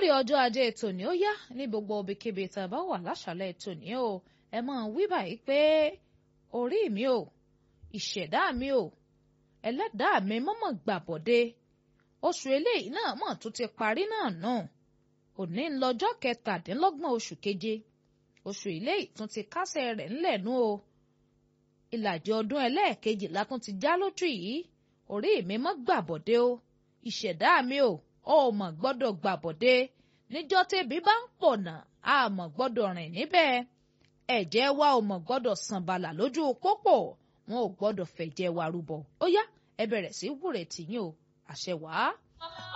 lórí ọjọ́ ajé tòní ó yá ní gbogbo ibikíbi tá a bá wà láṣàlẹ̀ tòní o ẹ máa wí báyìí pé orí mi o ìṣẹ̀dá mi o ẹlẹ́dàá mi mọ́mọ́ gbàbọ̀dé oṣù eléyìí náà mọ̀ tó ti parí náà náà òní ń lọ́jọ́ kẹtàdínlọ́gbọ̀n oṣù keje oṣù eléyìí tún ti kásẹ̀ rẹ̀ ńlẹ̀ nú o ìlàjì ọdún ẹlẹ́ẹ̀kejì la tún ti já lójú yìí orí mi mọ́ gbàbọ̀dé o ìṣẹ̀dá mi o ó mọ̀ gbọ́dọ̀ gbàbọ̀dé níjọ́ tẹ́bí bá ń pọ̀nà a mọ̀ gbọ́dọ̀ rìn níbẹ̀ ẹ̀jẹ̀ wa ò mọ̀ gbọ́dọ̀ sàn bàlà lójú pópó wọn ò gbọ́dọ̀ fẹ̀jẹ̀ wa rúbọ ó yá ẹ bẹ̀rẹ̀ sí wúrẹ̀ tìyín o àṣẹ wàá.